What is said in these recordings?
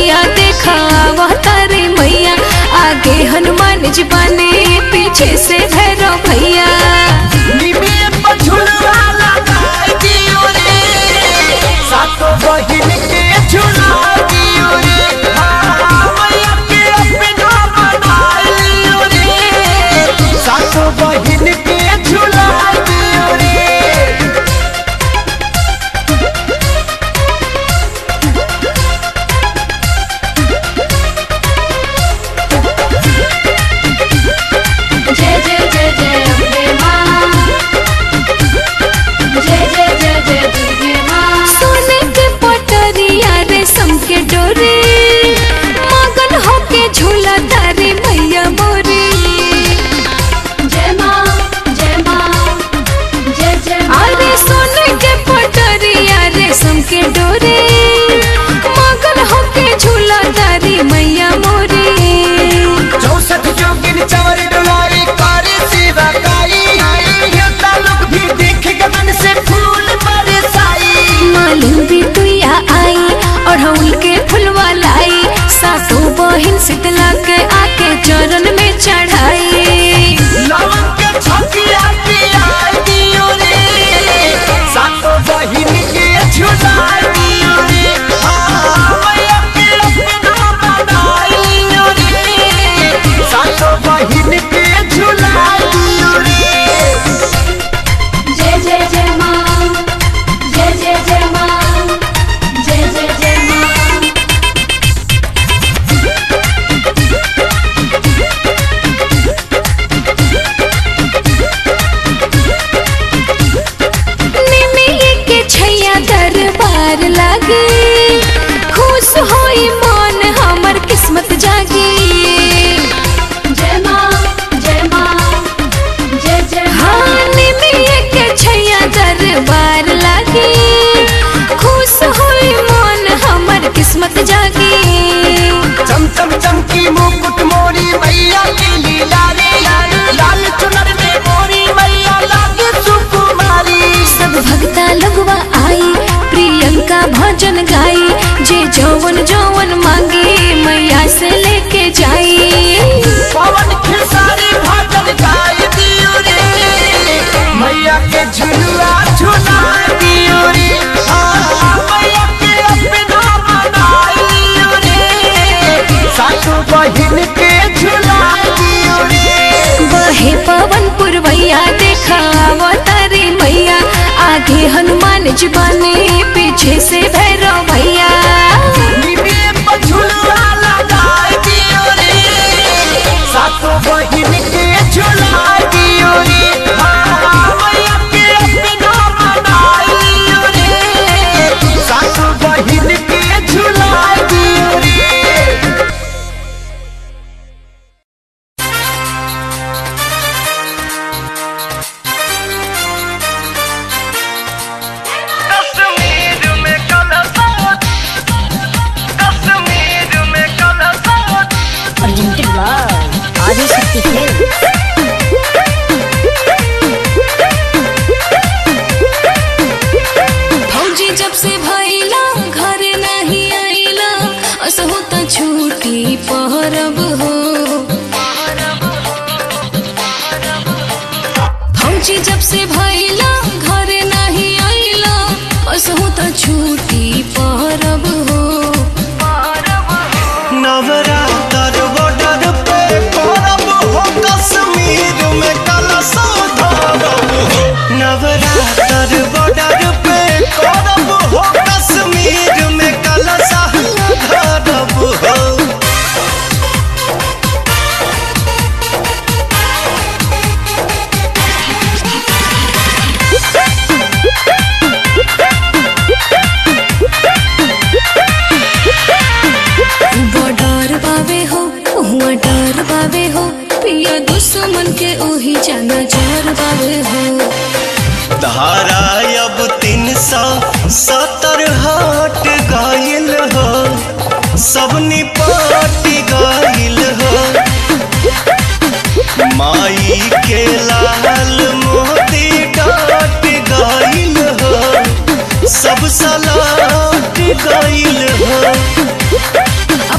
भैया देखा तारे मैया आगे हनुमान जी बने पीछे से भैरव भैया निमिये पर झुलवा लगाई दियो रे सातो बहिन के झुला दियो रे हाँ, मैया के अपना बनाई लियो रे सातो बहिन के झुला दियो रे जय जय जय जय अम्बे माँ जय जय जय जय दुर्गे माँ सोने के पटरिया रेशम के डोरे मगन होके झूला तारे मैया मोरे जय माँ जय माँ जय जय अरे सोने के पटरिया रेशम के डोरे मगन होके झूला तारे मैया मोरे चौसठ जोगिन चवर डुलाई करे सेवा काई योद्धा लोग भी देख के मन से फूल बरसाई मालूम भी तुया आई और हम के फुलवा लाई सातों बहिन शीतला के आके चरण में चढ़ाई लवन के छकिया पिया दियो रे सातो बहिन के झुला दियो रे हाँ, मैया के अपना बनाई लियो रे सातो बहिन के झुला दियो रे जय जय जय माँ जय जय जय माँ जय जय जय माँ निमिये के छैया दरबार लागे खुश होई मन हमर किस्मत जागे जय माँ जय माँ जय जय हाँ निमिये के छैया दरबार लागे खुश होई मन हमर किस्मत जागे चम चम चमकी मुकुट मोरी मैया की लीला रे लाल चुनर में मोरी मैया लागे सुकुमारी सब भक्ता लगवा आई प्रियंका भजन गाई जे जौवन जौवन मांगे मैया से लेके जाई पवन खेसारी भजन गाय दियो रे मैया के झुलुआ झुला दियो रे हाँ, मैया के अपना बनाई लियो रे सासू बहिन के झुला दियो रे बहे पवन पुरवैया देखा तारे मैया आगे हनुमान जी बने पीछे से भैरव भैया निमिये पर झुलुआ लगाई दियो रे सासू बहिन के झुला दियो रे हाँ, मैया के अपना बनाई लियो रे सासू बहिन के झुला दियो रे कश्मीर में कलसात कश्मीर में कलसात presented by Adishakti Films. फौजी जब से भैला घर नहीं आइला असहु त छूटी पहरब हो फौजी जब से भैला घर नहीं आइला असहु त छूटी पहरब हो नवरात्र बॉर्डर पे करब हो कश्मीर में कलसा धरब हो नवरात्र बॉर्डर पे करब हो कश्मीर में कलसा धरब हो बॉर्डर बावे हो हुआ डर बावे हो पिया दुश्मन के ओही जाना जर बावे हो धारा अब तीन सौ सत्तर हट गईल हो सब निपट गईल हो माई के लाल मोती डाट गईल हो सब सलाट गईल हो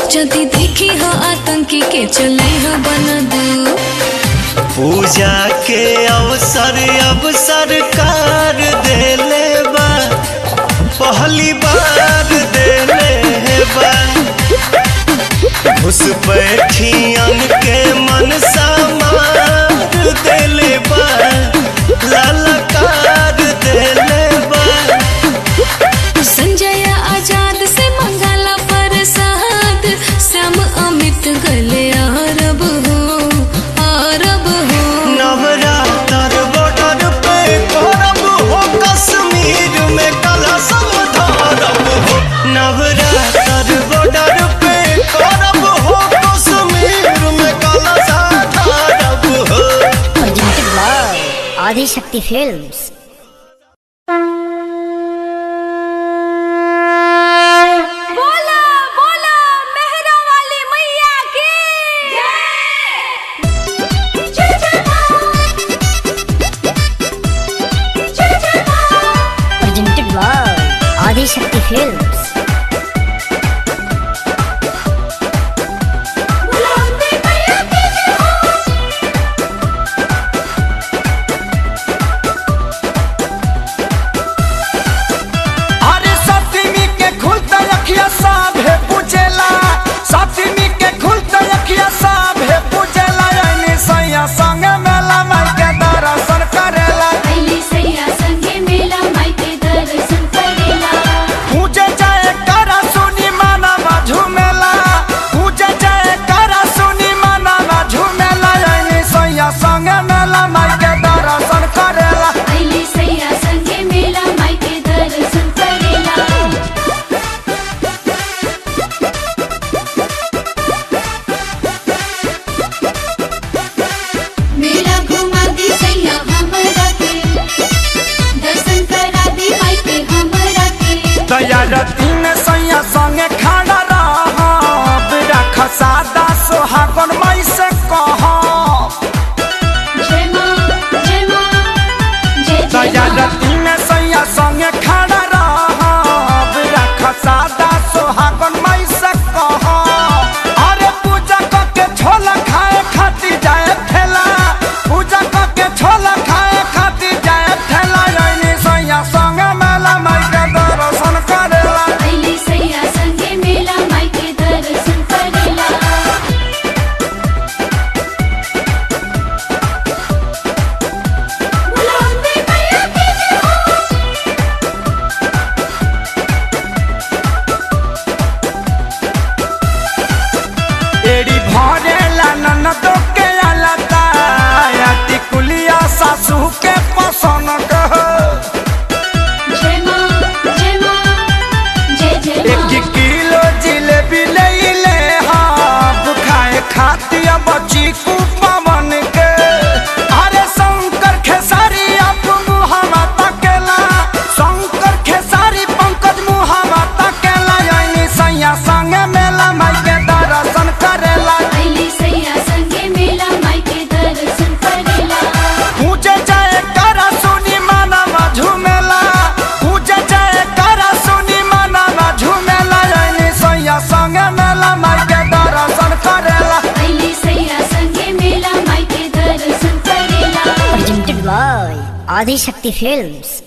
जदि देखी हो आतंकी के चले हो बन दू पूजा के अवसर अब सरकार देले बा पहली बार देले बा घुस बैठियन के मन समार देले बा ललकार देले बा संजय आजाद से मंगला प्रसाद श्याम अमित गले अरब हो अरब हो नवरात्र बॉर्डर पे करब हो कश्मीर में कलशम धरब हो नवरात्र बॉर्डर पे करब हो कश्मीर में कलशम धरब हो presented by Adi Shakti Films. बोला बोला मेहरा वाली मैया की Presented by Adi Shakti Films. अरे सप्तमी के खुलता अखिया साभे पूजेला सप्तमी के खुलता अखिया साभे पूजेला यानी सैया संग मेला माई के दर्शन करेला पहली सैया संगे मेला माई के दर्शन करेला पूजे जाए करा सुनी माना झूमेला पूजे जाए करा सुनी माना झूमेला यानी सैया संग मेला माई के दर्शन करेला पहली सैया संगे मेला माई के दर्शन करेला मेला घुमा दी सैया हमरा के दर्शन करा दी माई के हमरा के तैयार तीन सैया संगे खड़ा रह रख सादा सोहागन माई से कह जय मां जय मां जय जय तैयार मां तीन सैया संगे खड़ा रह रख सादा सोहागन माई से कह अरे पूजा करके छोला खाए खातिर जाए ठेला पूजा करके छोला खाए खातिर जाए ठेला यानी सैया संगे मेला माई के दर्शन करेला पहली सैया संगे मेला माई के दर्शन करेला एड़ी भरेला ननद के अलता अति कुलिया सासू के पसंद कह जय मां जय मां जय जय एक मां किलो जिलेबी ले ले हाँ खाए खातिर बची कु पवन के अरे शंकर खेसारी आप मुहावा तकेला शंकर खेसारी पंकज मुहावा तकेला यानी सैया संगे मेला माई के दर्शन करेला पहली सैया संगे मेला माई के दर्शन करेला पूजे जाए करा सुनी माना झूमेला पूजे जाए करा सुनी माना झूमेला यानी सैया संगे मेला माई के दर्शन करेला पहली सैया संगे मेला माई के दर्शन करेला Presented by Adi Shakti Films.